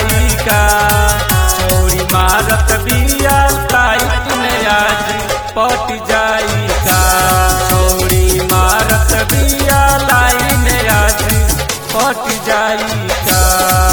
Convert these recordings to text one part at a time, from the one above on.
जाई का चोरी मारत बिया लाइट ने आज पट जाई का चोरी मारत बिया लाइन आज पट जाई का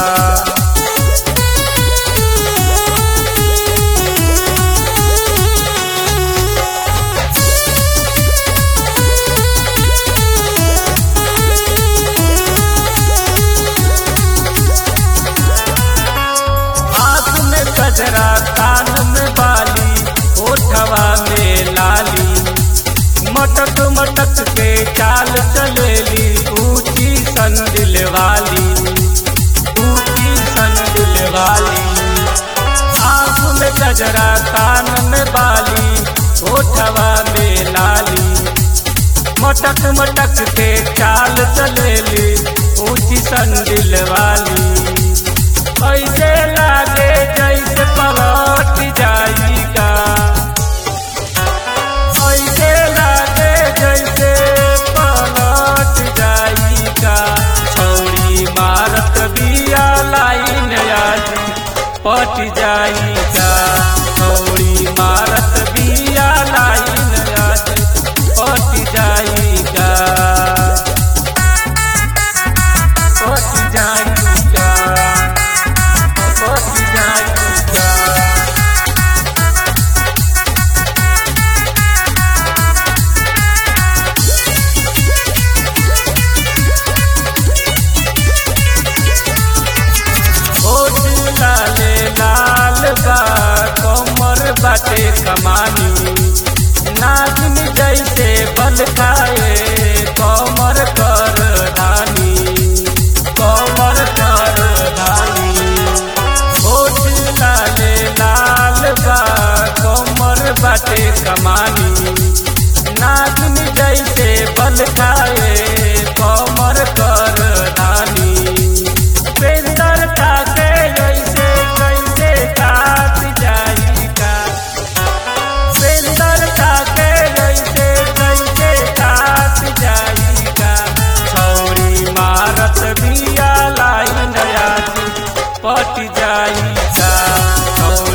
आँख में कजरा कान में बाली ओठवा में लाली मटक मटक के चाल चलेली ऊंची संदिल वाली ऊंची संदिल वाली आँख में कजरा कान में बाली ओठवा में लाली मटक मटक के चाल चलेली ऊंची संदिल वाली ऐसे लागे जैसे पलट जाइगा ऐसे लागे जैसे पलट जाइगा छौरी मारत बिया लाइन आज पट जाइगा छौरी मारत बिया लाइन आज पट जाइगा पट जाइगा पट जाइगा होठ लाले लाल बा कमर बाटे कमानी नागिन जैसे बल खाए कमर कर धानी कमर कर धानी होठ लाले लाल बा कमर बाटे कमानी नागिन जैसे बल खाए कमर कर धानी पेंदर काटे जैसे कैसे काट जाइगा पेंदर काटे जैसे कैसे काट जाइगा छौरी मारत बिया लाइन आज पट जाइगा छौरी